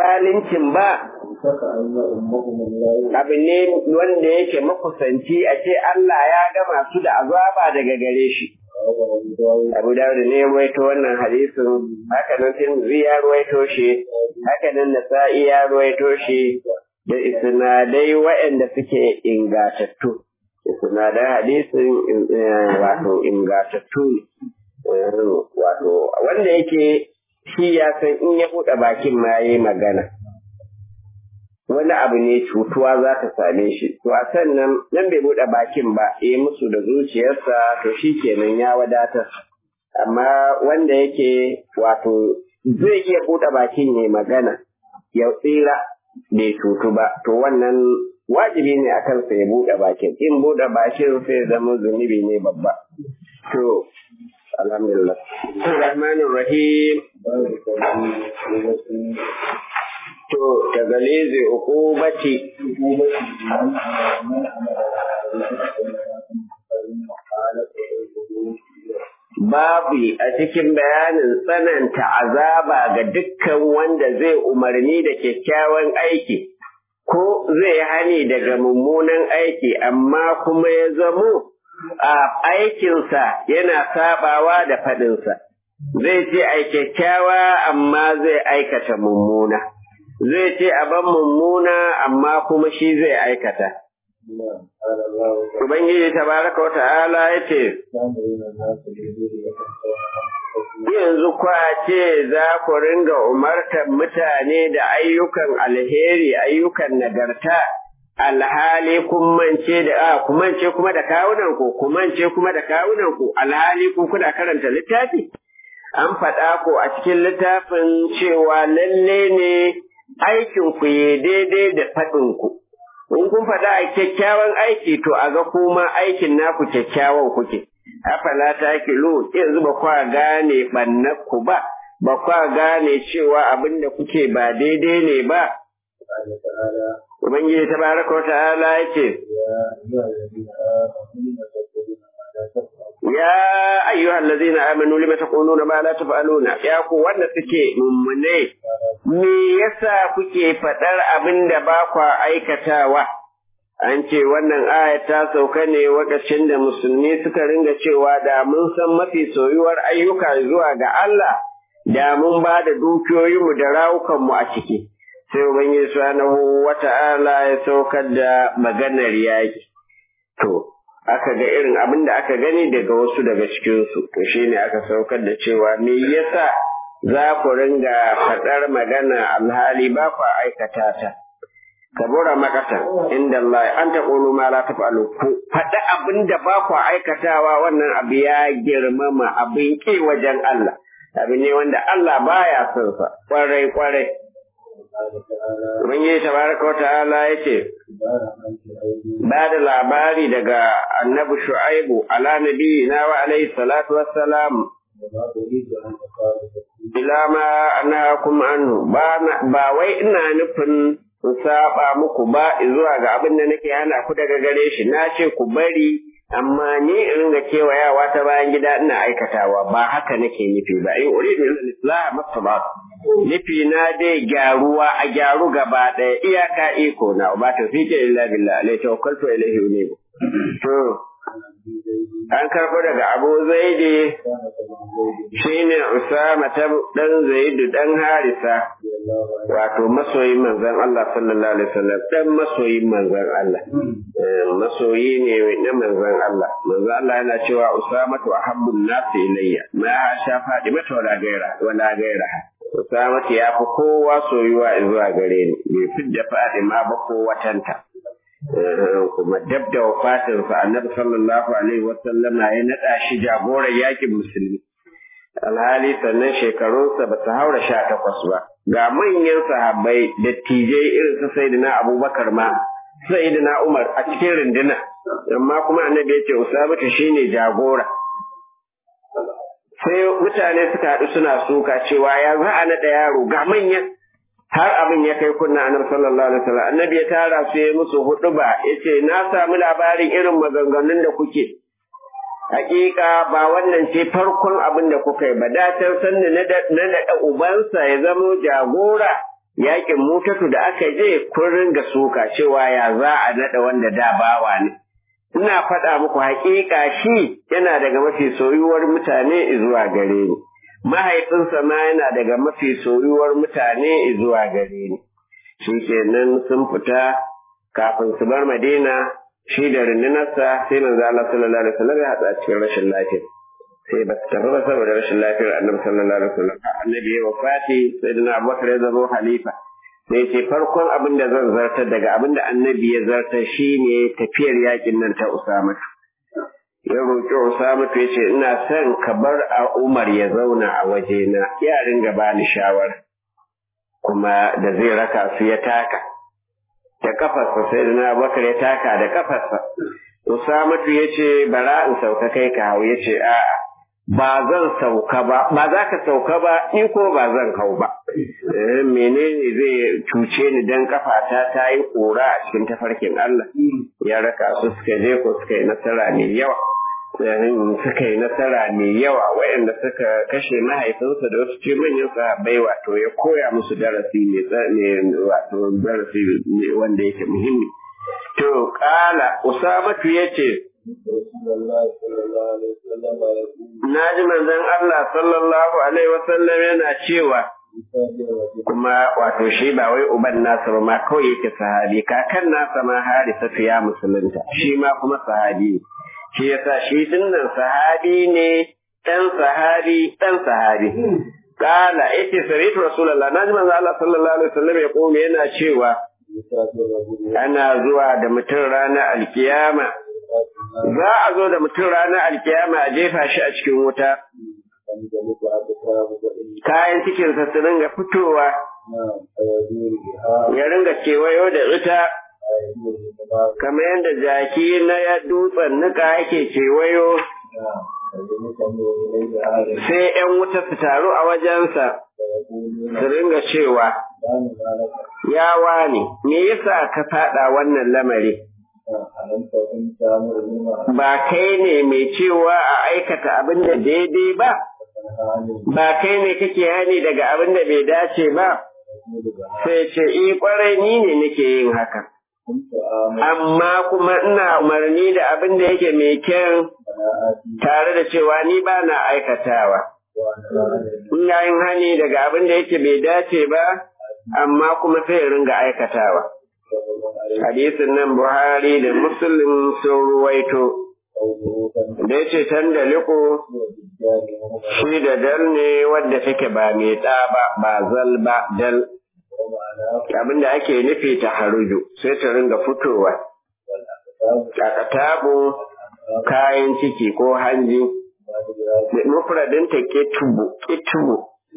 zalincin ba abu ne wanda yake makusanci a ce Allah ya gama su da azaba daga gare shi Abu Dawud ne ya ruwaito wannan hadisin haka nan Tirmidhi ya ruwaito shi haka nan Nasa'i ya ruwaito shi da isnadai waɗanda suke ingatattu isnadan hadisin wato ingatattu ne wato wanda yake shi ya san in ya buɗe bakin ma yayi magana wani abu ne cutuwa za ta same shi to a sannan nan bai buɗe bakin ba yi musu da zuciyarsa to shi kenan ya wadatar amma wanda yake wato zai iya buɗe bakin ya magana ya tsira bai cutu ba to wannan wajibi ne a kansa ya buɗe bakin in buɗe bakin sai zama zunubi ne babba to alhamdulillah rahmanir rahim to daga leze ukubati babu a cikin bayanin tsananta azaba ga dukkan wanda zai umarni da kyakkyawan aiki ko zai hani daga mummunan aiki amma kuma ya zamo a aikinsa yana sabawa da faɗinsa zai ce ai kyakkyawa amma zai aikata mummuna zai ce a ban mummuna amma kuma shi zai aikata. Ubangiji tabaraka wa ta'ala ya ce, Yanzu kwa ce za ku ringa umartar mutane da ayyukan alheri, ayyukan nagarta, alhali kun mance da a kumance kuma da kawunan ku, kumance kuma da kawunan ku, alhali ku kuna karanta littafi? An faɗa ku a cikin littafin cewa lalle ne aikin ku yi daidai da faɗin ku. In kun faɗa a kyakkyawan aiki to a ga kuma aikin naku kyakkyawan kuke. Afala ta kilo yanzu ba kwa gane ɓannar ku ba, ba kwa gane cewa abin da kuke ba daidai ne ba. Ubangiji ta baraka wa ta'ala ya ce, Ya ayyuhal ladzina amanu lima taquluna ma la taf'aluna ya ku wanda suke mummune me yasa kuke fadar abin da ba kwa aikatawa an ce wannan aya ta sauka ne lokacin da musulmi suka ringa cewa da mun san mafi soyuwar ayyuka zuwa ga Allah da mun ba da dukiyoyinmu da rawukanmu a ciki sai ubangiji subhanahu wata'ala ya saukar da maganar yaki to aka ga irin abin da aka gani daga wasu daga cikinsu to shine aka saukar da cewa me yasa za ku ringa faɗar magana alhali ba ku aikata ta kabura makata inda Allah an ta ƙulu ma la taf'alu ku faɗi abin da ba ku aikatawa wannan abu ya girmama abin ƙi wajen Allah abu ne wanda Allah baya son sa kwarai kwarai Ubangiji tabaraka wa ta'ala ya ce, ba da labari daga annabi Shu'aibu ala nabi na wa alaihi salatu wassalam ila ma anhakum anhu ba wai ina nufin in saba muku ba zuwa ga abin da nake hana ku daga gare shi na ce ku bari amma ni in ringa kewayawa ta bayan gida ina aikatawa ba haka nake nufi ba in uridu illa islah masabat nufi na dai gyaruwa a gyaru gaba ɗaya iyaka iko na ba ta fike illa billah alai tawakkaltu ilaihi unibu to an karɓo daga abu zaidi shine usama ta dan zaidu dan harisa wato masoyin manzon Allah sallallahu alaihi wasallam dan masoyin manzon Allah masoyi ne na manzon Allah manzon Allah yana cewa usama to ahabbun nasi ilayya ma sha fadi mata wala gaira wala gaira usama ya fi kowa soyuwa zuwa gare ni bai fidda fadi ma ba ko watanta kuma dab da wafatinsa annabi sallallahu alaihi wasallam ya naɗa shi jagoran yakin musulmi alhali sannan shekarunsa ba su haura sha takwas ba ga manyan sahabbai dattijai irin su sayyidina abubakar ma sayyidina umar a cikin rinduna amma kuma annabi ya ce usabatu shine jagora sai mutane suka haɗu suna suka cewa ya za a naɗa yaro ga manyan har abin ya kai kunna annabi sallallahu alaihi wasallam annabi ya tara su ya musu huduba yace na samu labarin irin maganganun da kuke hakika ba wannan ce farkon abin da kuka yi ba da can san na naɗa ubansa ya zamo jagora yakin mutatu da aka je kun ringa suka cewa ya za a naɗa wanda da bawa ne ina faɗa muku haƙiƙa shi yana daga mafi soyuwar mutane zuwa gare ni mahaifinsa ma yana daga mafi soyuwar mutane zuwa gare ni shi kenan sun fita kafin su bar madina shi da rundunarsa sai manzo Allah sallallahu alaihi wasallam ya haɗa cikin rashin lafiya sai ba su tafi ba saboda rashin lafiyar annabi sallallahu alaihi wasallam annabi ya wafati sai da Abubakar ya zama halifa sai ce farkon abin da zan zartar daga abin da annabi ya zartar shine tafiyar yakin nan ta Usama ya roƙi Usama ya ce ina son ka bar a Umar ya zauna a wajena ya ringa bani shawara kuma da zai raka su ya taka da kafarsa sai da Abubakar ya taka da kafarsa Usama ya ce bara in sauka kai ka hau ya ce a'a ba zan sauka ba ba za ka sauka ba ni ko ba zan hau ba menene zai cuce ni dan kafata ta yi kora a cikin tafarkin Allah ya raka su suka je ko suka yi nasara mai yawa suka yi nasara mai yawa waɗanda suka kashe mahaifinsa da wasu ce manyan sahabbai wato ya koya musu darasi mai wato darasi wanda yake muhimmi to kala usamatu yace Na ji manzon Allah sallallahu Alaihi wasallam yana cewa, kuma wato shi ba wai uban nasa ba ma kawai yake sahabi, kakan nasa ma harisa ya musulunta, shi ma kuma sahabi. Shi yasa shi dinnan sahabi ne, ɗan sahabi, ɗan sahabi. Kala, ake saritu Rasulallah, na ji manzon Allah sallallahu Alaihi wasallam ya kome yana cewa, ana zuwa da mutum ranar alkiyama za a zo da mutum ranar alkiyama a jefa shi a cikin wuta kayan cikinsa su ringa fitowa ya ringa kewayo da ita kamar yadda jaki na ya dutsen nika yake kewayo sai ‘yan wuta su taru a wajensa su ringa cewa ya wani me yasa ka faɗa wannan lamari ba kai ne mai cewa a aikata abin da daidai ba ba kai ne kake hani daga abin da bai dace ba sai ce i kwarai ni ne nake yin haka amma kuma ina umarni da abin da yake mai kyan tare da cewa ni ba na aikatawa ina yin hani daga abin da yake bai dace ba amma kuma sai ringa aikatawa hadisin nan buhari da muslim sun ruwaito da ya ce can da liko shi da dal ne wadda take ba mai ɗa ba ba zal ba dal abin da ake nufi ta haruju sai ta ringa fitowa kakatabu kayan ciki ko hanji mufradinta ketubu ketubu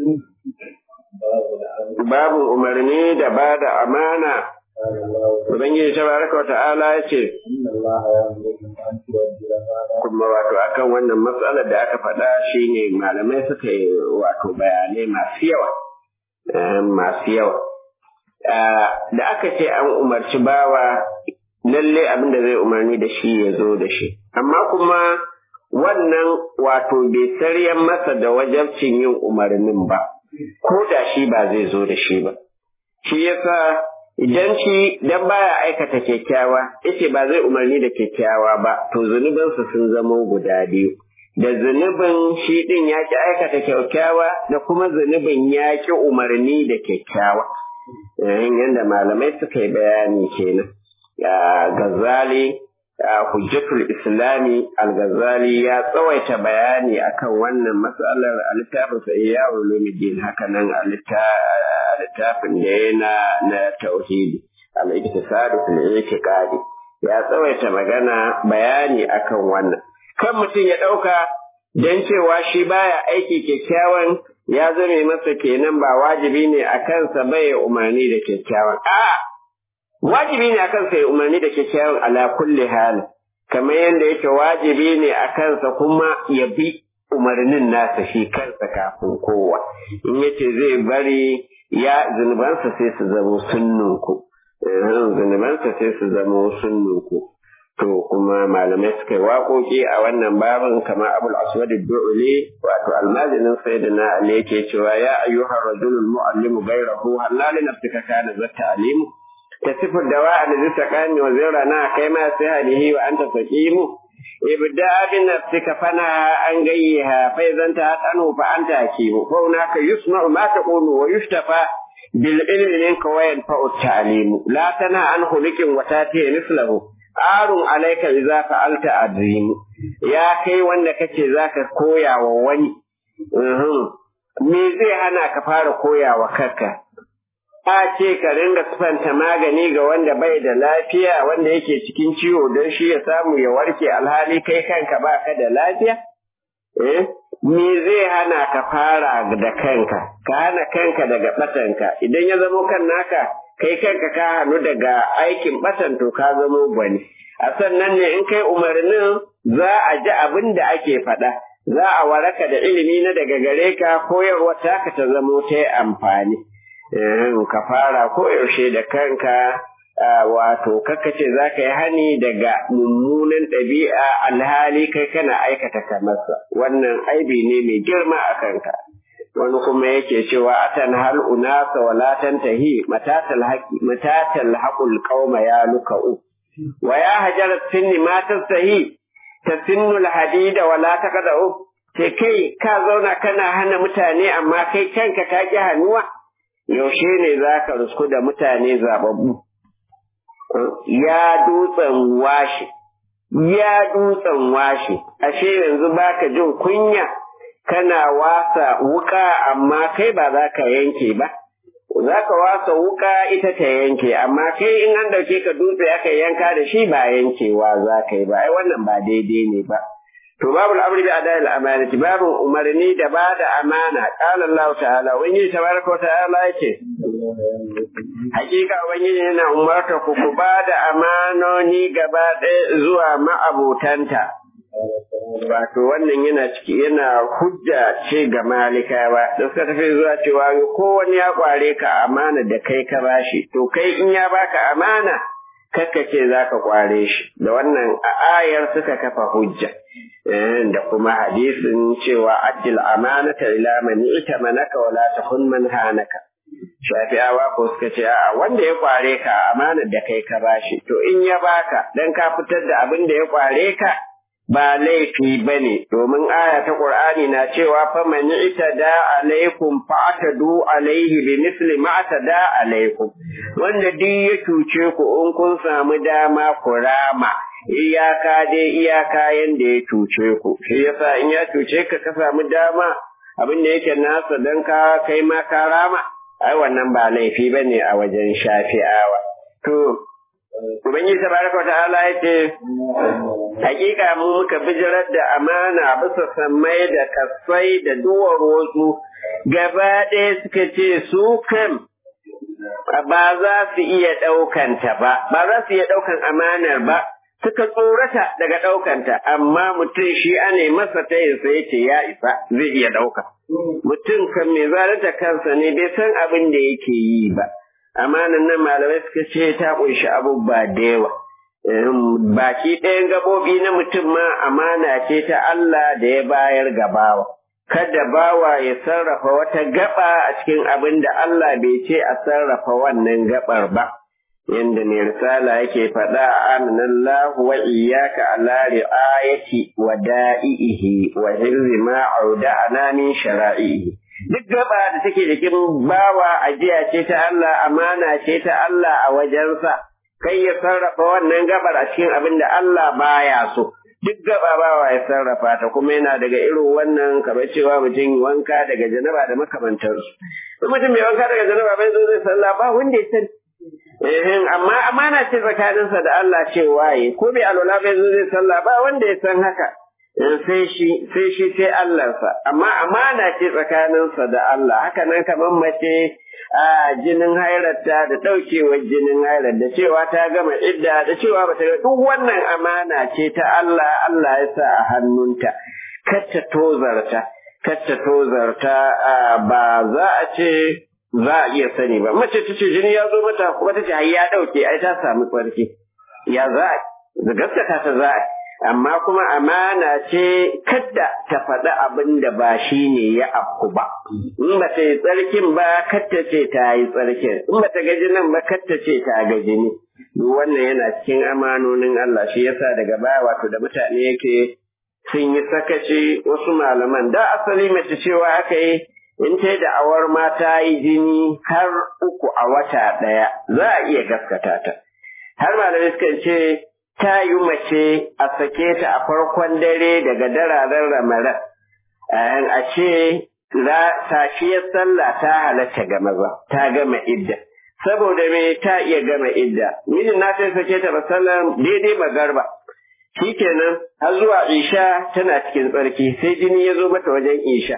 babu umarni da ba da amana Ubangiji tabaraka wa ta'ala ya ce, kuma wato akan wannan matsalar da aka faɗa shi ne malamai suka yi wato bayanai masu yawa. Masu yawa. Da aka ce an umarci bawa lalle abin da zai umarni da shi ya zo da shi. Amma kuma wannan wato bai saryan masa da wajabcin yin umarnin ba, ko da shi ba zai zo da shi ba. Shi yasa idan shi dan baya aikata kyakkyawa yace ba zai umarni da kyakkyawa ba to zunubansa sun zama guda biyu da zunubin shi din ya ki aikata kyakkyawa da kuma zunubin ya ki umarni da kyakkyawa yadda malamai suka yi bayani kenan gazali hujjatul islami al-ghazali ya tsawaita bayani akan wannan matsalar a littafin sa iya ulumuddin haka nan a littafin da ya na na tauhidi al-iktisadu fil i'tiqadi ya tsawaita magana bayani akan wannan kan mutum ya dauka dan cewa shi baya aiki kyakkyawan ya zame masa kenan ba wajibi ne a kansa bai umarni da kyakkyawan a'a wajibi ne akan sa ya umarni da kyakkyawan ala kulli hal kamar yadda yake wajibi ne a kansa kuma ya bi umarnin nasa shi kansa kafin kowa in yace zai bari ya zunubansa sai su zamo sunnunku zunubansa sai su zamo sunnunku to kuma malamai suka yi waƙoƙi a wannan babin kamar abul aswad du'uli wato almajinin sayyidina ali yake cewa ya ayyuhar rajulul mu'allimu ghayrahu halal nafsika kana zatta alimu tasifu dawa'a da zitaqani wa zirana kai ma sai hadihi wa anta saqimu ibda bi nafsika fana an gayyaha fa idan ta tanu fa anta hakimu fa hunaka yusma'u ma taqulu wa yushtafa bil ilmi minka wa yanfa'u ta'limu la tana an khuliqin wa tati mislahu arun alaika idza fa'alta adrim ya kai wanda kace zaka koya wa wani me zai hana ka fara koya wa kanka a ce ka ringa sufanta magani ga wanda bai da lafiya wanda yake cikin ciwo don shi ya samu ya warke alhali kai kanka baka da lafiya eh me zai hana ka fara da kanka ka hana kanka daga batanka idan ya zamo kan naka kai kanka ka hannu daga aikin batan to ka zamo gwani a sannan ne in kai umarnin za a ji abin da ake faɗa za a waraka da ilimi na daga gare ka koyarwa taka ta zamo ta yi amfani ka fara koyaushe da kanka wato ce za ka yi hani daga mummunan ɗabi'a alhali kai kana aikata kamarsa wannan aibi ne mai girma a kanka wani kuma yake cewa atan hal unasa wala tantahi matatal haqi matatal haqul qauma ya lukau wa ya hajar sinni ma tasahi tasinnu al hadida wala taqadu ce kai ka zauna kana hana mutane amma kai kanka ka ki hannuwa yaushe ne zaka rusku da mutane zababbu ya dutsen washe ya dutsen washe ashe yanzu baka jin kunya kana wasa wuka amma kai ba za ka yanke ba za ka wasa wuka ita ta yanke amma kai in an dauke ka dutse aka yanka da shi ba yankewa za ka yi ba ai wannan ba daidai ne ba to babu al'amri bi adal amanati babu umarni da ba da amana qala Allah ta'ala wani tabaraka wa ta'ala yake hakika ubangiji yana umarta ku ku ba da amanoni gaba ɗaya zuwa ma'abutanta wato wannan yana ciki yana hujja ce ga malikawa da suka tafi zuwa cewa ko wani ya kware ka amana da kai ka bashi to kai in ya baka amana kakka ce za ka kware shi da wannan ayar suka kafa hujja da kuma hadisin cewa addil amanata ila man itamanaka wala takun man hanaka shafi'awa ko suka ce a wanda ya kware ka amanar da kai ka bashi to in ya baka dan ka fitar da abin da ya kware ka ba laifi ba ne, domin aya ta ƙur'ani na cewa fa man itada alaikum fa'tadu alaihi bi misli ma atada alaikum wanda duk ya cuce ku in kun samu dama ku rama iyaka dai iyaka yanda ya cuce ku shi yasa in ya cuce ka ka samu dama abin da yake nasa dan ka kai ma ka rama ai wannan ba laifi bane a wajen shafi'awa to Ubangiji tabaraka wa ta'ala ya ce, Hakika mu muka bijirar da amana bisa sammai da kasai da duwar wasu, gaba ɗaya suka ce su kan ba za su iya ɗaukanta ba, ba za su iya ɗaukan amanar ba, suka tsorata daga ɗaukanta, amma mutum shi ane masa ta yin sai ce ya isa zai iya ɗauka. Mutum kan mai zalunta kansa ne bai san abin da yake yi ba. amanan nan malamai suka ce ta ƙunshi abubuwa da yawa. Baki ɗayan gaɓoɓi na mutum ma amana ce ta Allah da ya bayar ga bawa. Kada bawa ya sarrafa wata gaba a cikin abin da Allah bai ce a sarrafa wannan gabar ba. Yanda mai risala yake faɗa aminallahu wa iyyaka ala ri'ayati wa da'ihi wa hirzi ma auda'ana min shara'ihi. duk gaba da take jikin bawa ajiya ce ta Allah amana ce ta Allah a wajensa kai ya sarrafa wannan gabar a cikin abin da Allah baya so duk gaba bawa ya sarrafa ta kuma yana daga irin wannan kamar cewa mutum wanka daga janaba da makamantarsu in mutum mai wanka daga janaba bai zo zai sallah ba wanda ya sani Eh, amma amana ce tsakaninsa da Allah cewa yi ko bai alwala bai zo zai sallah ba wanda ya san haka sai shi sai shi sai Allahnsa amma amana ce tsakaninsa da Allah haka nan kamar mace a jinin hairarta da ɗaukewar jinin hairar da cewa ta gama idda da cewa ba ta duk wannan amana ce ta Allah Allah ya sa a hannunta kar ta tozarta kar ta tozarta ba za a ce za a iya sani ba mace ta ce jini ya zo mata kuma ta ce ya ɗauke ai ta samu tsarki ya za a gaskata ta za a amma kuma amana ce kadda ta faɗi abin da ba shi ne ya afku ba in ba ta yi tsarkin ba kadda ce ta yi tsarkin in ba ta gaji nan ba kadda ce ta gaji ne duk wannan yana cikin amanonin Allah shi yasa daga baya wato da mutane yake sun yi sakaci wasu malaman da asali mace cewa aka yi in ta da awar mata yi jini har uku a wata ɗaya za a iya gaskata ta har malamai suka ce ta yi mace a sake ta a farkon dare daga dararen ramadan a ce safiyar sallah ta halatta ga maza ta gama idda saboda me ta iya gama idda mijin na sai sake ta masallan daidai magarba shikenan har zuwa isha tana cikin tsarki sai jini ya zo mata wajen isha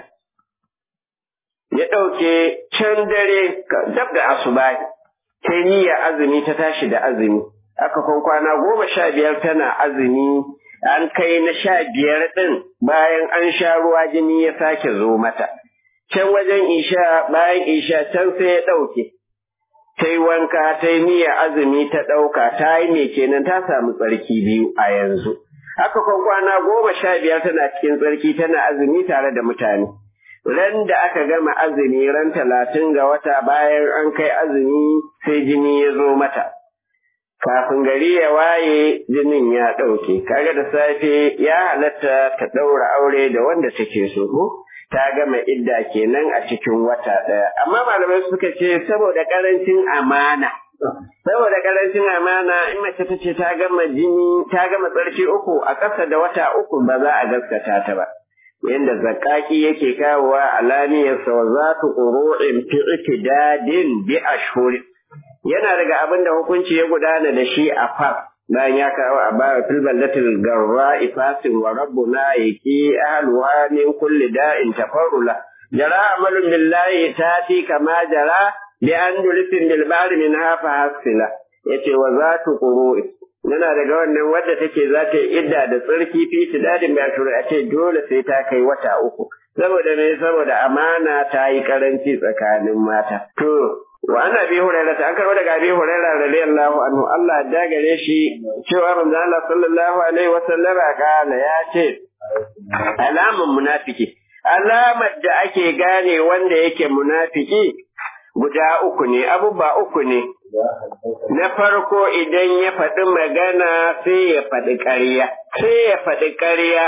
ya ɗauke can dare dab da asuba ta niyya azumi ta tashi da azumi aka kwan kwana goma sha biyar tana azumi an kai na sha biyar ɗin bayan an sha ruwa jini ya sake zo mata can wajen isha bayan isha can sai ya ɗauke ta yi wanka ta yi niyyar azumi ta ɗauka ta yi me kenan ta samu tsarki biyu a yanzu haka kwan kwana goma sha biyar tana cikin tsarki tana azumi tare da mutane ran da aka gama azumi ran talatin ga wata bayan an kai azumi sai jini ya zo mata kafin gari ya waye jinin ya ɗauke kaga da safe ya halatta ta ɗaura aure da wanda take so ko ta gama idda kenan a cikin wata ɗaya amma malamai suka ce saboda ƙarancin amana saboda ƙarancin amana in mace ta ce ta gama jini ta gama tsarki uku a ƙasa da wata uku ba za a gaskata ta ba yanda zakaki yake kawowa alaniyarsa wa za tu ƙuru'in fi itidadin bi ashhuri yana daga abin da hukunci ya gudana da shi a fas bayan ya kawo a baya fil ballatil garra ifasin wa rabbuna yaki ahluha min kulli da'in tafarrula jara amalun billahi tati kama jara bi an dulfin bil bari min hafa hasila yace wa zatu quru yana daga wannan wadda take za ta yi idda da tsarki fi tidadin ya tura a ce dole sai ta kai wata uku saboda me saboda amana ta yi karanci tsakanin mata to wa ana bi hurairah an karbo daga abi hurairah radiyallahu anhu Allah ya gare shi cewa manzo Allah sallallahu alaihi wa sallama kana ya ce alamun munafiki alamar da ake gane wanda yake munafiki guda uku ne abubuwa uku ne na farko idan ya faɗi magana sai ya faɗi ƙarya sai ya faɗi ƙarya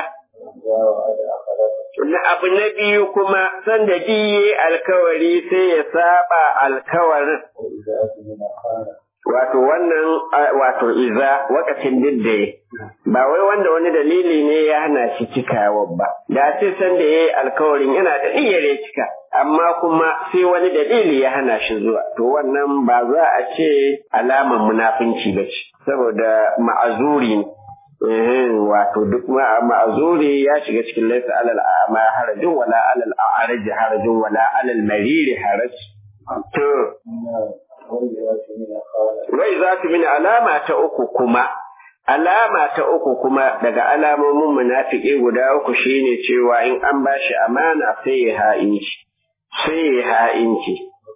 na abu na biyu kuma sanda diye alkawari sai ya saba alkawarin wato wannan wato iza wakacin diddaye ba wai wanda wani dalili ne ya hana shi cikawa ba da ce sanda ya yi alkawarin yana da niyyar ya cika amma kuma sai wani dalili ya hana shi zuwa to wannan ba za a ce alaman munafunci ba ce saboda ma'azuri ne wato duk ma'azuri ya shiga cikin laisa alal a'ma harajin wala alal a'raj harajin wala alal mariri haraj to wai za ta mini alama ta uku kuma alama ta uku kuma daga alamomin munafiki guda uku shine cewa in an bashi amana sai ya ha'inci sai ya ha'inci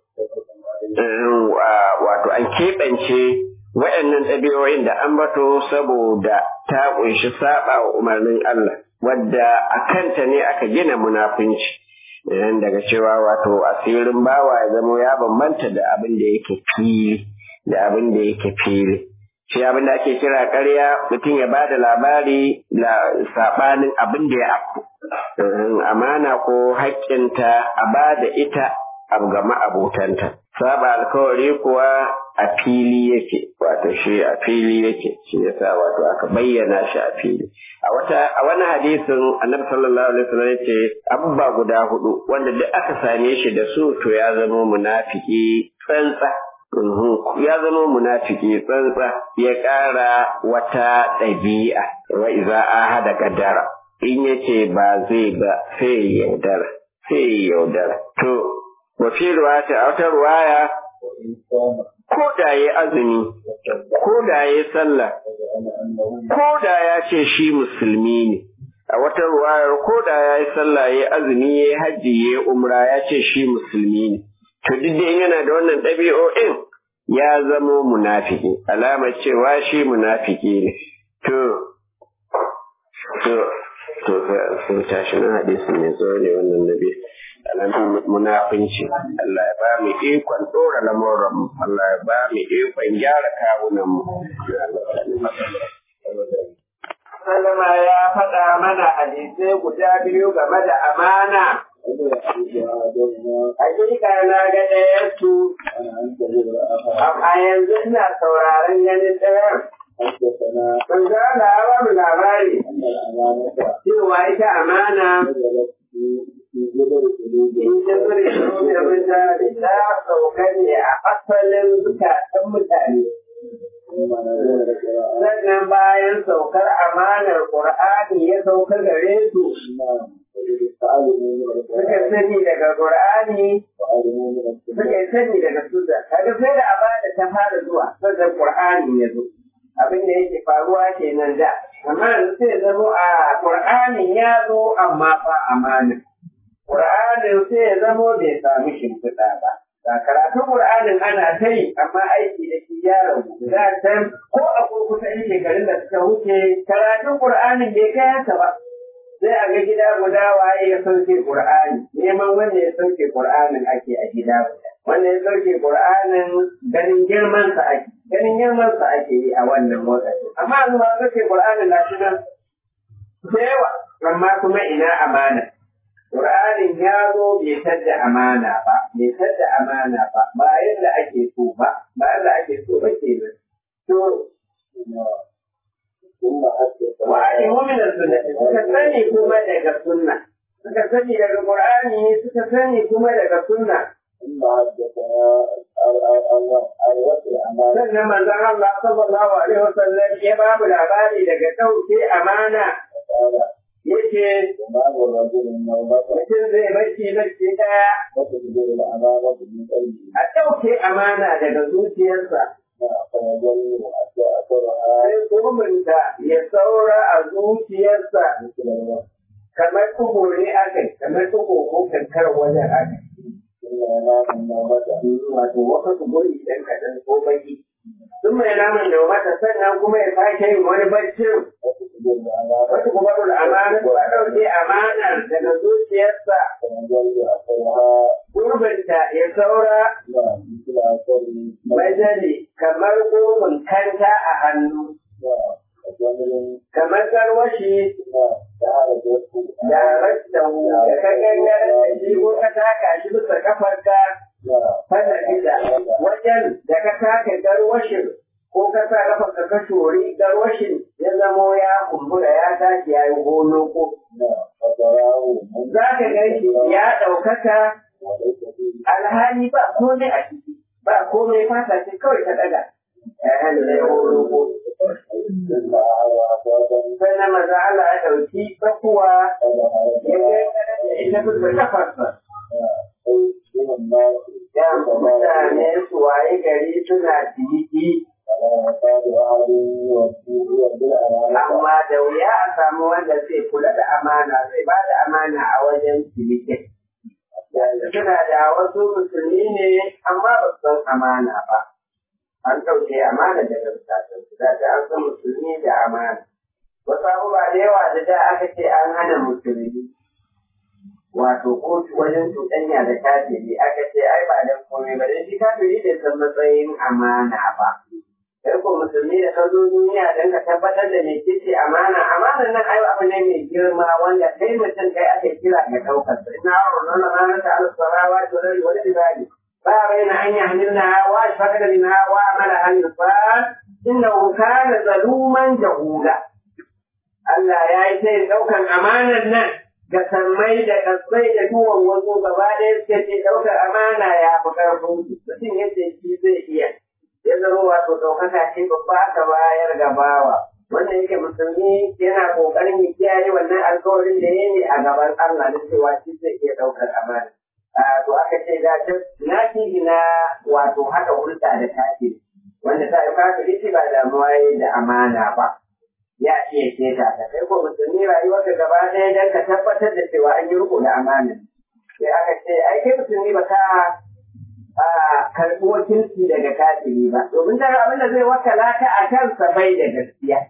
wato an keɓance waɗannan ɗabi'o'in da an bato saboda ta ƙunshi saba wa umarnin Allah wadda a kanta ne aka gina munafunci idan daga cewa wato asirin bawa ya zama ya bambanta da abin da yake fili da abin da yake fili shi abin da ake kira ƙarya mutum ya bada labari da saɓanin abin da ya afku amana ko haƙƙinta a bada ita ga ma'abotanta saba alkawari kuwa a fili yake wato shi a fili yake shi yasa wato aka bayyana shi a fili a wata a wani hadisin annabi sallallahu alaihi wasallam yace abba guda hudu wanda duk aka same shi da su to ya zama munafiki tsantsa ya zama munafiki tsantsa ya ƙara wata ɗabi'a wa iza ahada qaddara in yace ba zai ba sai yaudara sai yaudara to wa fi ruwaya a wata ruwaya ko da ya azumi ko da ya sallah ko da ya ce shi musulmi ne a wata ruwayar ko da ya yi sallah ya azumi ya hajji ya umra ya ce shi musulmi ne to duk da yana da wannan ɗabi'o'in ya zamo munafiki alamar cewa shi munafiki ne to to to to sun tashi na hadisin mai zo ne wannan nabi alamun munafinci Allah ya ba mu ikon dora lamuran mu Allah ya ba mu ikon gyara kawunan mu Sallama ya faɗa mana hadisai guda biyu game da amana. Hakika na ga ɗayansu, a yanzu ina sauraron ganin ɗayan. Ban za da ba mu labari cewa ita amana in ta zuri da mutane ta sauka ne a asalin zukatan mutane. Sannan bayan saukar amanar Ƙur'ani ya sauka gare su. Suka sani daga Ƙur'ani, suka sani daga Suda. Kaga sai da amana ta fara zuwa, sannan Ƙur'ani ya zo. abin da yake faruwa kenan da amma yanzu sai zamo a Qur'anin ya zo amma fa amana Qur'anin sai ya zamo bai sami shimfiɗa ba ga karatun Qur'anin ana ta yi amma aiki da shi ya rabu da can ko a kurkusa in shekarun da suka wuce karatun Qur'anin bai kai haka ba sai a ga gida guda waye ya sauke Qur'ani neman wanda ya sauke Qur'anin ake a gida guda wanda ya sauke Qur'anin ganin girman sa ake ganin girman sa ake yi a wannan lokaci amma yanzu ma sauke Qur'anin na shi nan da yawa amma kuma ina amana Qur'anin ya zo bai tadda amana ba bai tadda amana ba ba yadda ake so ba ba yadda ake so ba kenan to wa'alimu min sunnati suka sani kuma daga sunna suka sani daga qur'ani suka sani kuma daga sunna sannan manzon Allah sallallahu alaihi wasallam ya ba mu labari daga ɗauke amana yake mutum zai bacci bacci ɗaya a ɗauke amana daga zuciyarsa sai kurminta ya saura a zuciyarsa kamar tugu ne aka kamar tugu ko kankar wajen aka wato wata tuguri idan kaɗan ko baki sun mai naman da mata sannan kuma ya sake yin wani baccin wata kubarul amana ko a ɗauke amanar daga zuciyarsa gurbinta ya saura majali kamar gomin kanta a hannu kamar garwashi da rastahu da ka gangar da shi ko ka taka shi bisa kafarka fada gida wajen da ka taka garwashin ko ka sa kafarka ka shori garwashin ya zamo ya kumbura ya tashi ya yi gono ko za ka gan shi ya ɗaukaka alhali ba komai a ciki ba komai fata ce kawai ta daga sai na maza Allah ya ɗauki tsakuwa ya kai da ita bisa kafarsa. Ya mutane su waye gari suna ciniki amma da wuya a samu wanda zai kula da amana zai ba da amana a wajen cinikin. Suna da wasu musulmi ne amma ba su san amana ba. An ɗauke amana daga bukatunsu, da ta an san musulmi da amana. Wasu abubuwa da yawa da da aka ce an hana musulmi. Wato ko wajen cuɗanya da kafiri aka ce ai ba da komai ba dan shi kafiri bai san matsayin amana ba. Kai ko musulmi da ka zo duniya don ka tabbatar da me ce amana, amana nan ai abu ne mai girma wanda kai mutum kai aka kira ga ɗaukar sa. Ina wa wannan amana ta al-sarawa da wani ibadi. فبين أن يحملنها وأشفقن منها وعملها الإنسان إنه كان ظلوما جهولا Allah ya yi sai ɗaukan amanar nan ga sammai da kasai da duwan wasu gaba ɗaya suke ce ɗaukar amana ya fi ƙarfin mutum yadda shi zai iya ya zama wato ɗaukaka ce babba aka bayar ga bawa wanda yake musulmi yana ƙoƙarin ya kiyaye wannan alkawarin da ya yi a gaban Allah da cewa shi zai iya ɗaukar amana. to aka ce da na fi na wato haka hulɗa da kafiri wanda ta yi kafiri ce ba damuwa da amana ba ya iya keta ta kai ko musulmi rayuwarka gaba ɗaya don ka tabbatar da cewa an yi riko da amana sai aka ce ai kai musulmi ba ka karɓi wakilci daga kafiri ba domin daga abin da zai wakala ta a kansa bai da gaskiya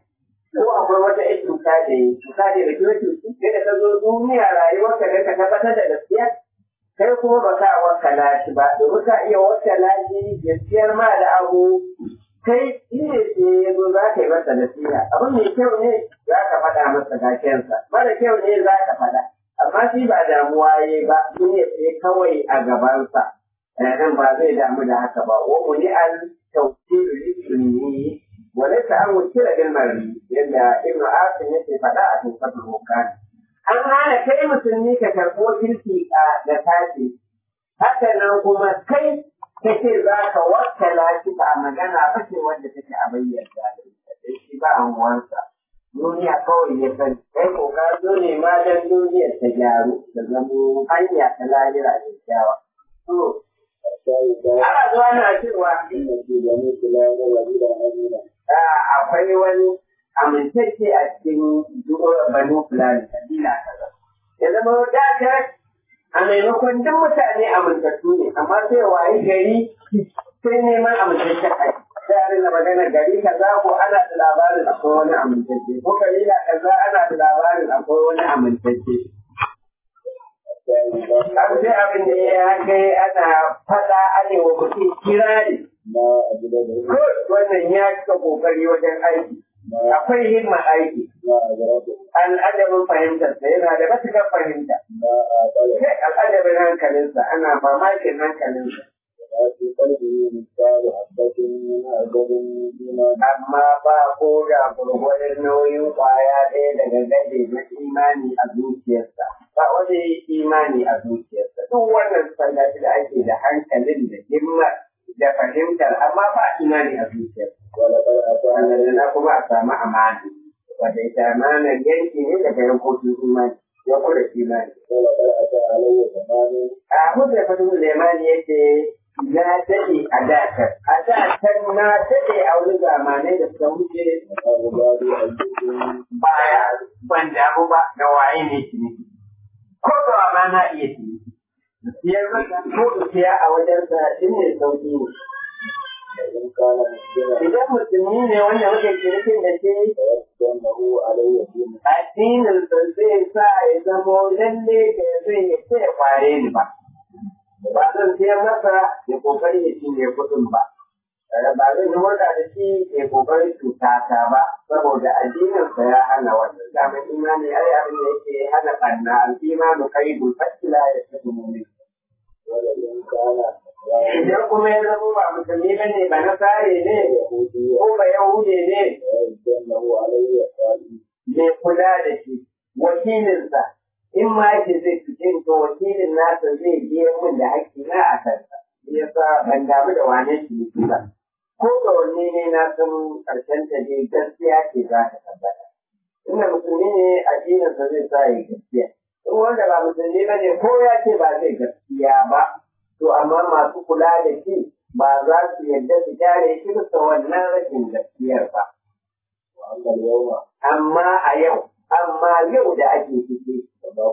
ko akwai wata ƴan cuta da yi cuta da da kuma cuci sai da ka zo duniya rayuwarka da ka tabbatar da gaskiya kai kuma ba ka wakala shi ba domin ka iya wakala shi gaskiyar ma da abu kai shi ne sai ya zo za ka yi masa nasiha abu mai kyau ne za ka faɗa masa gashiyarsa mara kyau ne za ka faɗa amma shi ba damuwa ya ba duniya sai kawai a gabansa nan ba zai damu da haka ba wa muni al tawkil sunni wa laysa an wukila bil mar'i yadda ibnu asim yake faɗa a cikin fatul hukan an hana kai musulmi ka karɓo kirki da tashi haka nan kuma kai kace za ka wakkala shi a magana ba ce wanda take a bayyana da shi ba amuwansa duniya kawai ya san kai ko ka zo ne ma dan duniyar ta gyaru da zamo hanya ta lahira da kyawa to ana zuwa na cewa akwai wani amintacce a cikin banu fulani kabila kaza ya zama dakar a maimakon duk mutane amintattu ne amma sai waye gari sai neman amintaccen aiki sai a magana gari kaza ko ana da labarin akwai wani amintacce ko kabila kaza ana da labarin akwai wani amintacce abu sai abin da ya kai ana fada anewa mutum kirari ko wannan ya cika kokari wajen aiki akwai himma aiki al'adabin fahimtarsa yana da matuƙar fahimta sai al'adabin hankalinsa ana mamakin hankalinsa amma ba ko da gurgurin nauyin kwaya ɗaya daga gade na imani a zuciyarsa ba wani imani a zuciyarsa duk wannan sallaci da ake da hankalin da himmar da fahimtar amma ba imani a zuciyarsa wannan na kuma a samu amana wanda ita amanar yanki ne daga yankokin imani ya kula imani a hujjar fatin lemani yake na daɗe a dakar. A dakar na daɗe a wani zamanai da suka wuce baya ban damu ba da waye ne ciniki. Ko da ma na iya ciniki. Siyar masa ko in siya a wajensa shi ne sauƙi ne. Idan musulmi ne wanda muke cinikin da shi addinin sa zai sa ya zamo lalle da zai ya ce kware ni ba. ba zan siyar masa ya kokari ya cinye kuɗin ba. Ba zan yi hulɗa da shi ya kokari cuta ta ba, saboda addininsa ya hana wannan. Dama imani ai abin da yake hana ɓanna, al'imanu kai fasila ya fi mummi. Idan kuma ya zama ba musulmi ba ne, ba na sare ne, ko ba yahude ne, mai kula da shi, wakilinsa, in ma yake zai fice to wakilin nasa zai biya min da haƙƙi na a kansa ya sa ban damu da wane shi ba ko da wanne ne na san ƙarshen ta dai gaskiya ce za ta tabbata inda musulmi ne addinin sa zai sa ya gaskiya in wanda ba musulmi ba ne ko ya ce ba zai gaskiya ba to amma masu kula da shi ba za su yarda su kyale shi bisa wannan rashin gaskiyar ba amma a yau amma yau da ake ciki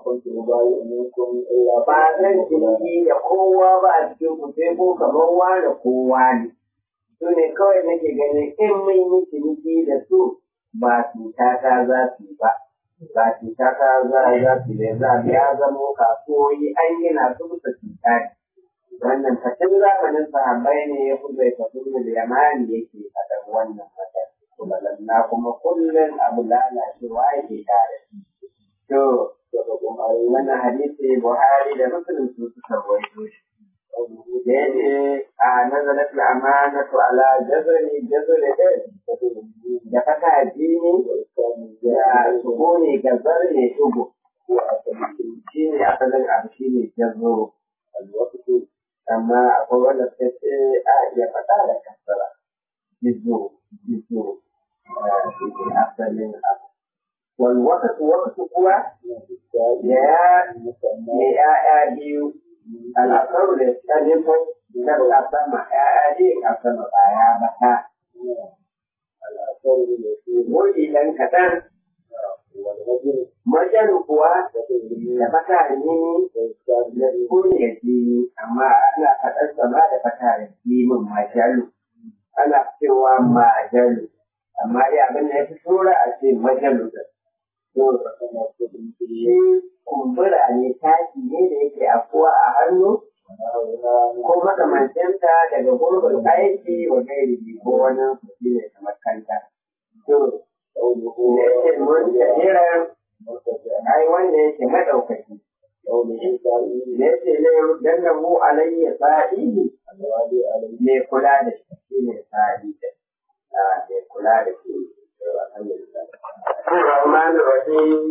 ba zan ciniki da kowa ba a cikin ku sai ko kamar wani kowa ne su ne kawai nake ganin in mun yi ciniki da su ba cuta ta za su yi ba ba cuta ta za za su yi za ya zamo kasuwoyi an gina su bisa cuta ne wannan fatin zamanin sahabbai ne ya fi zai tafi da yamani yake faɗar wannan fatar na kuma kullum abu lalacewa yake tare to wannan hadisi Buhari da Muslim su suka rawaito shi. Da yake a nazarat al-amanatu ala jazri jazri da fata jini da suguni ga zarne tugu. Shi ne asalin abu shi ne jazo. Amma akwai wanda suka ce a iya faɗa da kasara. Jizo, jizo, asalin abu. والوقت وقت هو يا يا biyu al'akaru da tsanifin na sama ya ne a sama baya mata wuri ɗan kaɗan majan kuwa da fata ne da kuriya jini amma ana faɗar sama da fata da jimin majalu ana cewa majalu amma dai abin da ya fi tura a ce majalusa shi kumbura ne taki ne da yake afuwa a hannu ko makamancinta daga gurbin aiki wa gairi ko wani shi ne kamar kanta. To, da yake mun jahiran ai wanda yake madaukaki. Da yake ne dan da mu alayya sa'ihi mai kula da shi shi ne sa'i da mai kula da shi. Rahman Rahim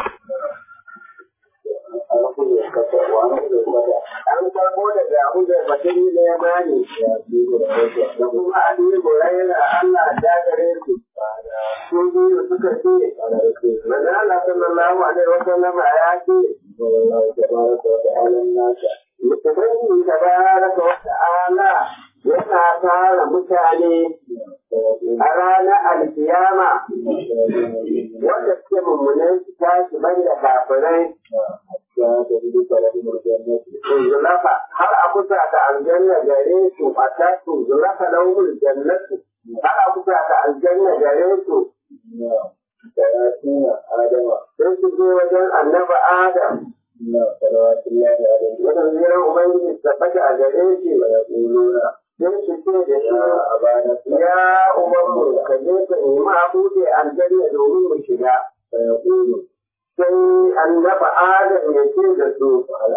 an karbo daga abu da batun da ya bani da kuma an yi gorayen Allah ta gare su su biyu suka ce manzo Allah sallallahu alaihi wasallam ya ce Ubangiji tabaraka wa ta'ala yana tara mutane a ranar alkiyama wanda suke mummunan su tashi banda kafirai zulafa har a kusa da aljanna gare su a tasu zulafa lauhul jannatu har a kusa da aljanna gare su sai su je wajen annaba adam Wannan jiran Ubangiji tabbata a gare shi sai su ce da shi ya umarmu ka je ka nemi a buɗe aljanna domin mu shiga. sai annaba adam ya ce da su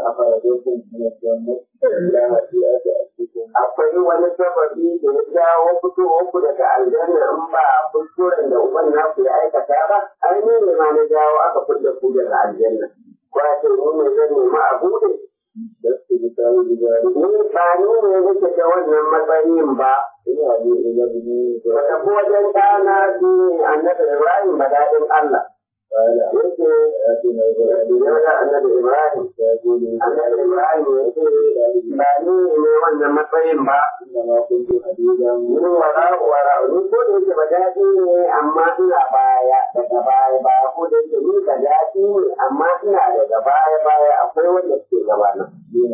akwai wani sababi da ya jawo fitowar ku daga aljanna in ba kuskuren da uban naku ya aikata ba ai ne ne ma na jawo aka fita ku daga aljanna ko a ce ni ne zan nemi a buɗe ni ba ni ne nake da wannan matsayin ba Wata ko wajen ɗana shi ne annabi Ibrahim ba daɗin Allah. yake yana annabi Ibrahim annabi Ibrahim ya ce ba ni ne wannan matsayin ba ni wara wara ni ko da yake ba daɗi ne amma ina baya daga baya baya ko da yake ni ba daɗi ne amma ina daga baya baya akwai wanda suke gabana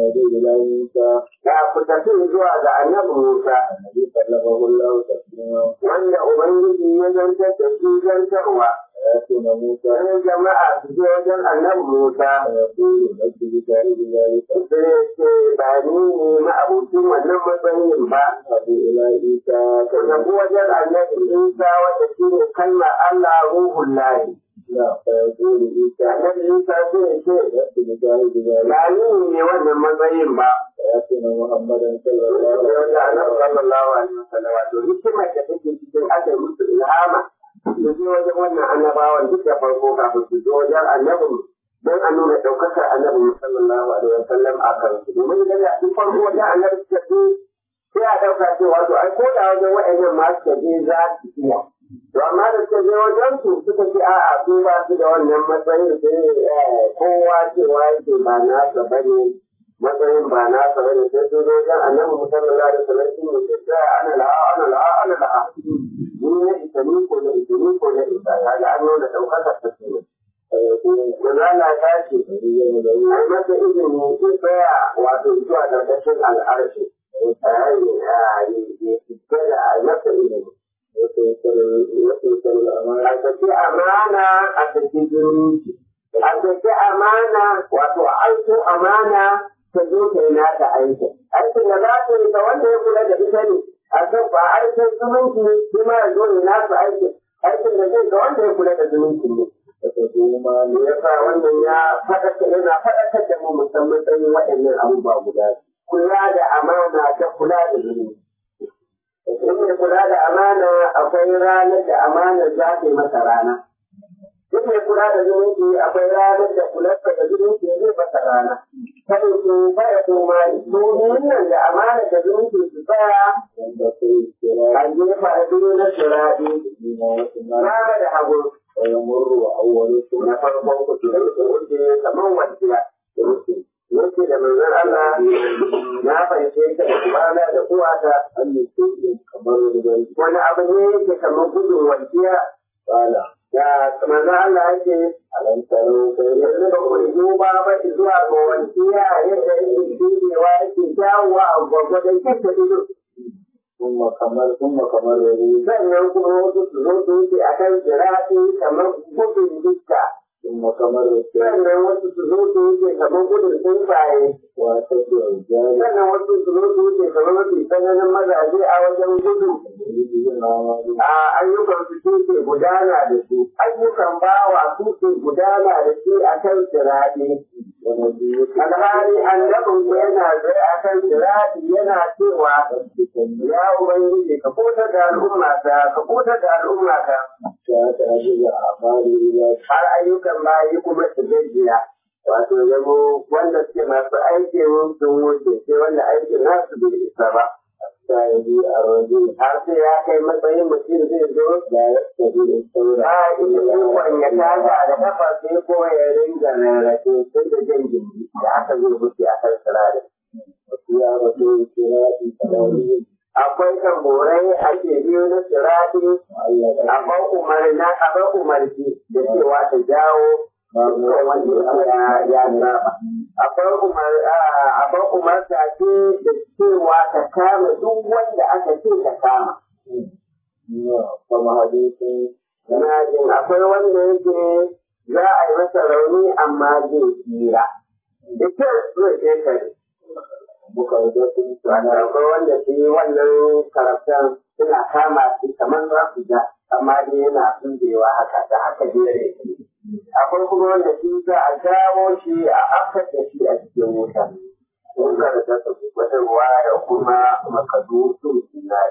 ya ku tafi zuwa ga annabi Musa wanda Ubangiji ya zantar da shi zantarwa sai jama'a su je wajen annabi Musa sai ce ba ni ne ma'abucin wannan matsayin ba ka tafi wajen annabi Isa wanda shi ne kalmar Allah ruhun lahi annabi Isa zai ce ba ni ne wannan matsayin ba محمدا صلى الله wanda annabi sallallahu alaihi wasallam wato hikimar da take cikin aka yi musu ilhama su je wajen wannan annabawan duk da farko kafin su je wajen annabin don a nuna ɗaukakar annabi sallallahu alaihi wasallam a kan su domin idan da duk farko wajen annabi suka ce sai a ɗauka cewa to ai ko da wajen wa'annan ma suka je za su iya to amma da suka je wajen su suka ce a'a su ba su da wannan matsayin sai kowa cewa yake ba nasa bane matsayin ba nasa bane sai su zo wajen annabi sallallahu alaihi wasallam shi ne sai ana la'a ana la'a ana la'a ni ne ita ni ko ne ita ni ko ne ita kaga an nuna ɗaukakar ta kenan Manzala ta ce, ai masa izini ya tsaya wato zuwa ƙarƙashin al'arshi, ya fita da a masa izini. A saki amana a saki zumunci. A saki amana wato a aiko amana ta zo ta yi nata aikin. Aikin da za ta yi ta wanda ya kula da ita ne, a kan ba aikin zumunci shi ma ya zo ya nasa aikin. Aikin da zai ga wanda ya kula da zumunci ne. kuma me yasa wannan ya faɗaka yana faɗakar da mu musamman tsayin waɗannan abubuwa guda kula da amana da kula da zuri in mai kula da amana akwai ranar da amana za ta yi masa rana in mai kula da zumunci akwai ranar da kularsa da zumunci zai masa rana kada su baya koma domin nan da amana da zumunci su tsaya a gefa da duniya na shiraɗi rana da hagu ويمر أولكم na farkon ku su rike wuce kamar wasiya yake da manzon Allah na fahimce ka da kubana da uwata أن يكون كمر ذلك wani abu ne yake kamar gudun wasiya قال da manzon Allah yake ألم تروا كيف yanzu ba ku duba ba zuwa ga wasiya yadda yake shirewa yake dawowa a gwagwadon kyanta ido ثم كمر ثم كمر يديه sannan kuma wasu su zo su wuce a kan sirati kamar gudun dukka ثم كمر السير sannan wasu su zo su wuce kamar gudun tsuntsaye وأشد الرجال sannan wasu su zo su wuce kamar mafi tsananin mazaje a wajen gudu يريد الأعمال a ayyukan su su ke gudana da su ayyukan bawa su ke gudana da su a kan sirati ونبيك alhali annabin ku yana zai a kan sirati yana cewa ya ubangiji ka kuta da al'umma ta ka kuta da al'umma ta حتى تأخذ أعمال إلى har ayyukan bayi kuma su gajiya wato zamo wanda suke masu aikin sun wuce sai wanda aikin nasu bai isa ba حتى يجيء الرجل har sai ya kai matsayin mutum zai zo لا يستطيع الثورة ba ita ikon ya taga da kafa sai ko ya ringa rarrafe sai da jan gindi da aka zo wuce a kan sirarin وفيها رسول الصراط كذلك akwai tamborai ake biyo na sirati معلقة akwai umarna akwai umarci da cewa ta jawo dukkan wanda ya ya saba akwai umar akwai umarta ce da cewa ta kama duk wanda aka ce ta kama كما حديث na jin akwai wanda yake za a yi masa rauni amma zai tsira da kyau zai ƙetare مخرجة Wato akwai wanda shi wannan karatun suna kama shi kamar za su ja amma dai yana tsindewa haka da haka jere shi. Akwai kuma wanda shi za a jawo shi a afkar da shi a cikin wuta. Sun karanta su wata waya kuma makadu sun sinari.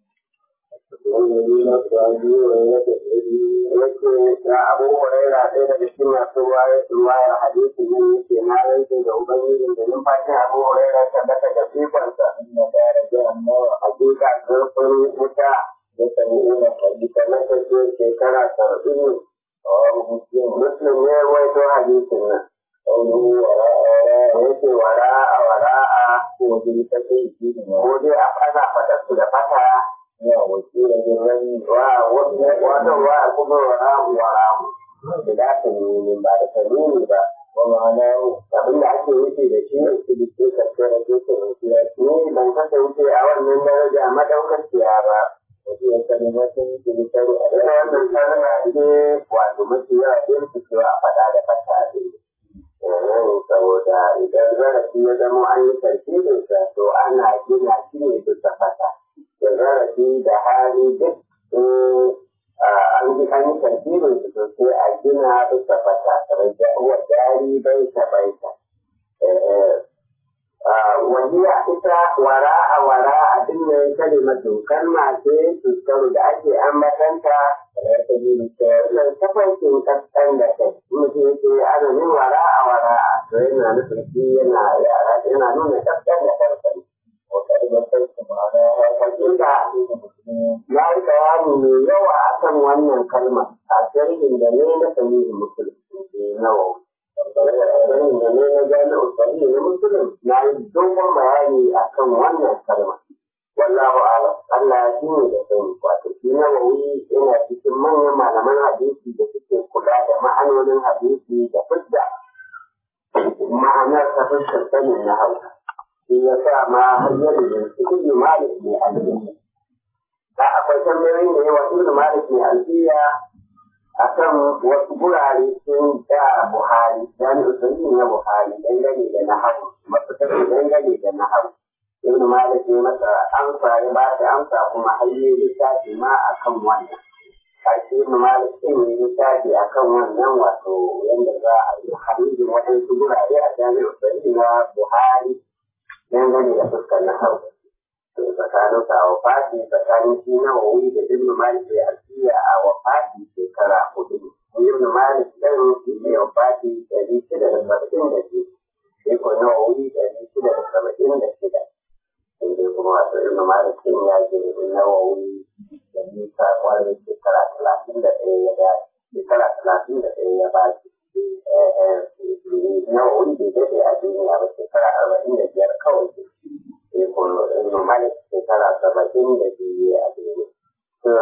والذين صادوا ويتبعوا Yake da abu huraira ɗaya daga cikin masu ruwayar hadisi nan yake na rantse da ubangijin da numfashin abu huraira ta daga da fikonsa. أن دار جهنم Hakika zurfin wuta يتبعون حديثا na tafiya shekara saba'in رواه مسلم muslim ne waito hadisin nan قوله وراء وراء da yake wara'a wara'a وبالتكي فيهما ko dai a ana faɗa su da fata وسيلة بالرمي wa wata wa kuma wara'u wara'u da da tanini ba da tanini ba ومعناه abin da ake nufi da shi ne su dike karkara su su rufiya ne ban kasance a wannan daraja madaukakiya ba وهي كلمة تذكر ina wannan kalma ne wato mafi yawa ɗin su cewa a faɗa da fata ne saboda idan zarafi ya zama an yi tarkibinsa to ana gina shi ne bisa fata da zarafi da hali duk an yi an yi tarkibin su to sai a gina bisa fata raja wa dari bai ta bai ta wajiya ita wara a wara a dinnan kalimatu kalma ce tuskaru da ake ambatanta nan tafarkin kaskan da kai mutum yake ana yin wara a wara to yana nufin shi yana yara yana nuna kaskan da kansa hakika ya yi bayani mai yawa akan wannan kalma a sharhin da ne na sahihin musulmi nawa sharhin da ne na jami'u sahihin musulmi na yi dogon bayani akan wannan kalma wallahu a'lam Allah ya shine da sani wato shi nawawi yana cikin manyan malaman hadisi da suke kula da ma'anonin hadisi da fidda ma'anar ta fuskar sanin na hausa shi ya sa ma har yadda da su kuɗi malik ne alfiya da akwai tambayoyin da yawa ibnu malik ne alfiya akan wasu gurare sun da buhari jami'u sahihi na buhari dangane da nahawu masu tafi dangane da nahawu ibn malik ne masa amsa ya ba shi amsa kuma har yi littafi ma akan wannan kashi ibn malik din ne littafi akan wannan wato yanda za a yi harijin waɗansu gurare a jami'ar sahihi na buhari dangane da fuskar na hau tsakanin sa a wafati tsakanin shi na wuri da ibn malik ya alfiya a wafati shekara hudu ibn malik ɗin shi ne wafati ɗari shida da saba'in da biyu sai ko na wuri ɗari shida da saba'in da shida sai dai kuma wato ibn malik din ya je nawawi da nisa kwanan shekara talatin da ɗaya ya da shekara talatin da ɗaya ya ba shi nawawi bai daɗe a duniya ba shekara arba'in da biyar kawai sai kuma ibn malik shekara saba'in da biyu a duniya.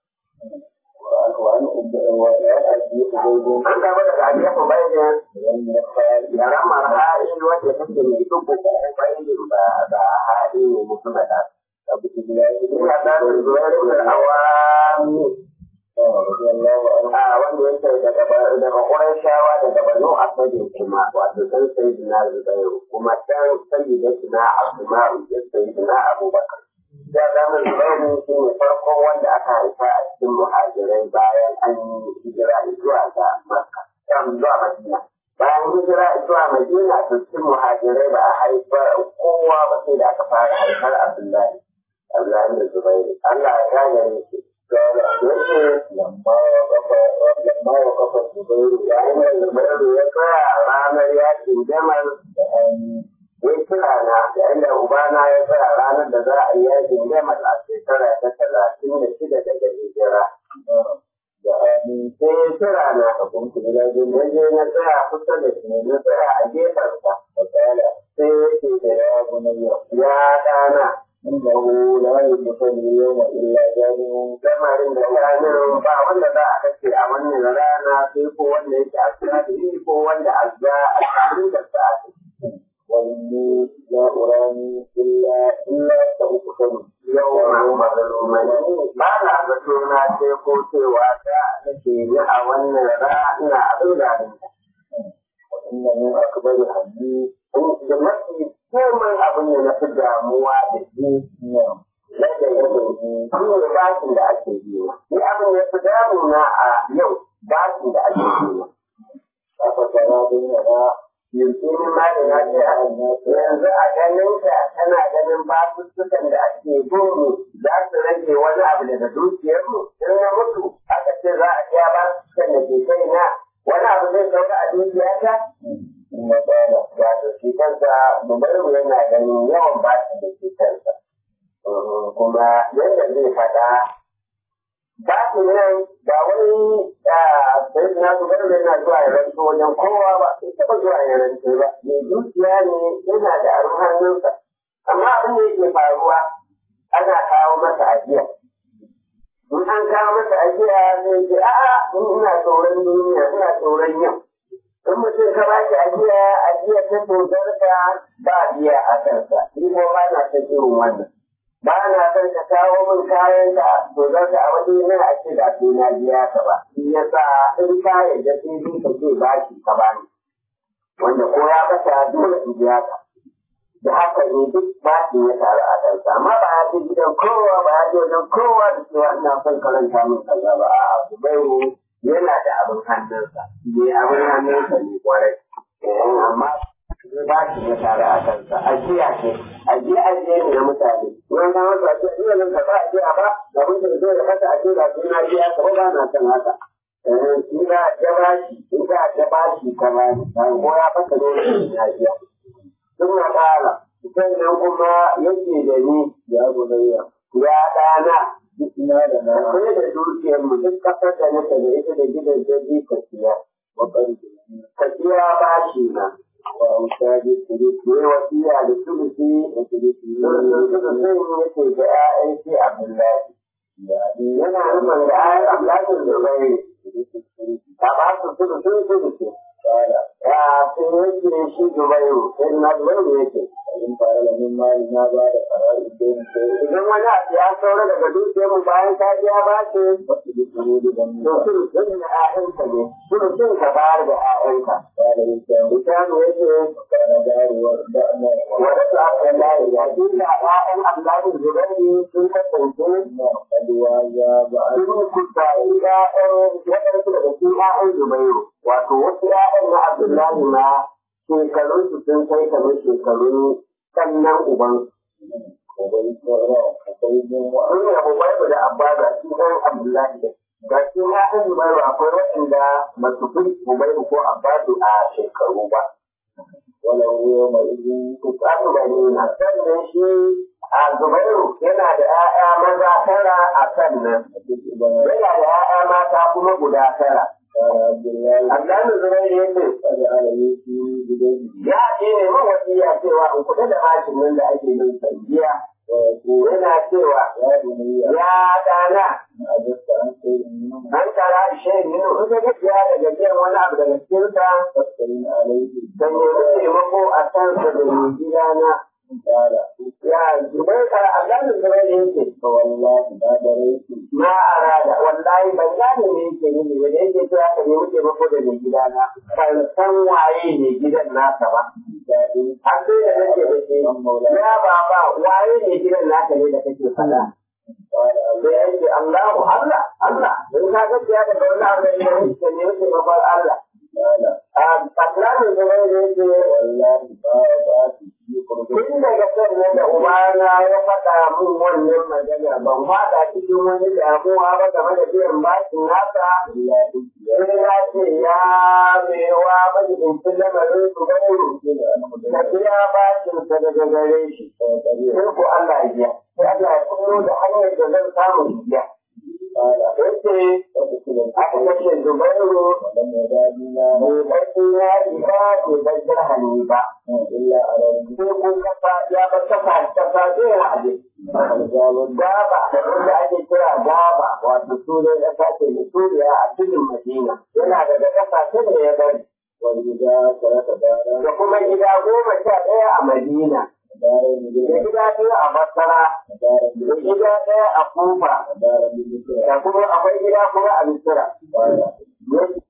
وعن أبي أبي An gaba daga Aliyu bayan da ramar hali wacce take mai dubu ko bayan ba da hali ne mutum da عبد الله بن Haddad Zubair bin Awam رضي الله عنه a wanda yake daga ba- daga Qurayshawa daga Banu Asad kuma wato dan Sayyidina Zubair kuma dan Sayyidina Asma'u da Sayyidina Abubakar ya zama Zubair shi ne farkon wanda aka haifa a cikin muhajirai bayan an yi hijira zuwa ga Makka kan zuwa Madina bayan hijira zuwa Madina to cikin muhajirai ba a haifa kowa ba sai da aka fara haifar Abdullahi Abdullahi da Zubair Allah ya gane shi قال yace لما وقف لما وقف الزبير yayin da Zubairu ya tsaya a ranar yakin Jamal دعاني ya kira na yayin da Ubana ya tsaya ranar da za a yi yakin Jamal a shekara ta talatin da shida daga hijira. دعاني Sai ya kira na فقمت إلى جنة na je na tsaya kusa da shi na tsaya a gefensa. فقال Sai ya ce da يا بني ya ɗana إنه لا يدخل اليوم إلا ظالم lamarin da ranar ba wanda za a kashe a wannan rana sai ko wanda yake a sirri ko wanda a za a cikin da sa'a. وإني لا أراني إلا إلا سأقتل yawan mazalumai ba na zato na sai ko cewa ta nake yi a wannan rana abin da وإن من أكبر همي da mafi komai abin da na fi damuwa da shi نعم yadda ya shi ne bashin da ake yi na ni abin da ya fi damuna a yau bashin da ake yi na أفترى بيننا yanzu ni ma da na ce a yanzu a ganin ka tana ganin basussukan da ake gudu za su rage wani abu daga dukiyarmu in na mutu aka ce za a biya basussukan da ke kai na wani abu zai saura a dukiyata ثم قال wato shi kansa dubaru yana ganin yawan bashin da ke kansa kuma yadda zai faɗa bashin nan ba wani sai na dubaru yana zuwa ya ranto wajen kowa ba sai taɓa zuwa ya ranto ba mai dukiya ne yana da abin hannunsa amma abin da yake faruwa ana kawo masa ajiya in an kawo masa ajiya zai ce a'a in ina tsoron duniya ina tsoron yau in mutum ka ba shi ajiya ajiya ta tsotsarka ba biya a kansa ni ko ba na son irin wannan ba na son ka kawo min kayan ka tsotsarka a waje na a ce da sai na biya ka ba shi yasa in ka yarda sai dai ka ce ba shi ka ba ni wanda ko ya bata dole in biya ka da haka ne duk ba shi ya taru a kansa amma ba ya ce gidan kowa ba ya ce wajen kowa da cewa ina son karanta min kaza ba a'a Zubairu yana da abin hannunsa ne abin hannunsa ne kwarai Eh, amma ba shi ya tare a kansa ajiya ce ajiya ajiya ne na mutane wani na wasu a ce ina nan ka ba ajiya ba abin da zai da kasa a ce da suna ajiya ka ba na san haka Eh, in za a ta ba shi in za a ta ba shi ka ba ni ko ya fasa dole ne ajiya sun na ƙara sannan kuma yake da ni يا بني ya ɗana جئنا لنا akwai da dukiyar mu duk kasar da nake da ita da gidan jirgi ka siya وقرب ka siya bashi na وأوتاد الثلث ne wasiya da sulusi وثلث sulusun yake ga ƴaƴan shi Abdullahi يعني yana nufin da ƴaƴan Abdullahi Zubairu ثلث الثلث ta ba su sulusun sulusi قال ya sun yake shi Zubairu sai na Zubairu yake فإن فعل من مالنا بعد قرار الدين شيء idan wani abu ya saura daga dukiyar mu bayan ka biya bashi فاقصد الحدود to ذنبا sulusun na ƴaƴanka ne sulusun ka bayar da ƴaƴanka قال الإنسان Mutane yake وكان داري وردأنا wadda Abdullahi ya dinga ‘ya'yan Abdullahi Zubairu sun kasance قد واجب sun kusayi ‘ya'yan waɗansu daga cikin ‘ya'yan Zubairu. Wato wasu ‘ya'yan na Abdullahi ma shekarunsu sun kai kamar shekarun sannan uban. وبيت وقيد Sun yi Abubairu da Abba ga shi ɗan Abdullahi da ga shi ‘ya'yan Zubairu akwai waɗanda ba su fi Zubairu ko Abbadu a shekaru ba. ولو يومئذ Kusasu Banina sannan shi a Zubairu yana da ‘ya'ya maza tara a sannan. تجد yana da ‘ya'ya mata kuma guda tara. قال عبد الله Abdullahi Zubair ya ce, قد على يوسف بدين ya ce ne mun wasiya cewa in kuɗa da mashin nan da ake yin sanjiya. ويقول Yana cewa, يا بني ya ɗana, أجبت عن خير منهم an tara ishe minu in ka gajiya daga biyan wani abu daga cikinsa, فاستعين عليه ka nemi taimako a kansa da mai gidana. قال ya zubai a aganin zubai ne yake فوالله ما دريت ma arada wallahi ban gane me yake nufi ba da yake cewa ka nemi taimako da mai gidana ban san waye ne gidan nasa ba ذلك har sai da nake da shi ya baba waye ne gidan naka ne da kake faɗa قال sai ya ce Allahu Allah Allah in ka ga ya daga wani abu ne ka nemi taimakon Allah قال a tsakanin zubai ne yake والله ما وضعت في قربك Tun daga sannan da ubana ya faɗa min wannan magana ban faɗa cikin wani damuwa ba game da biyan bashin nasa إلا إذ sai ya ce ya mewa majibincin lamarin su gauru ka biya bashin sa daga gare shi sai ko Allah ya biya sai Allah ya kullo da hanyar da zan samu biya قال yace فقتل aka kashe Zubairu ولم يزالنا bai barci ya ba bai bar dirhami ba إلا على sai kun kafa ya bar kafa kafa zai wa'ade الرجال gaba wanda ake kira gaba wato sunan ƙasa ce da suriya a cikin madina yana daga ƙasashe da ya bari والرجال ثلاث دارا da kuma gida goma sha ɗaya a madina دار da بجنة gida ɗaya a basra دار da بجنة gida ɗaya a kufa دار بمصر da kuma akwai gida kuma a misira قال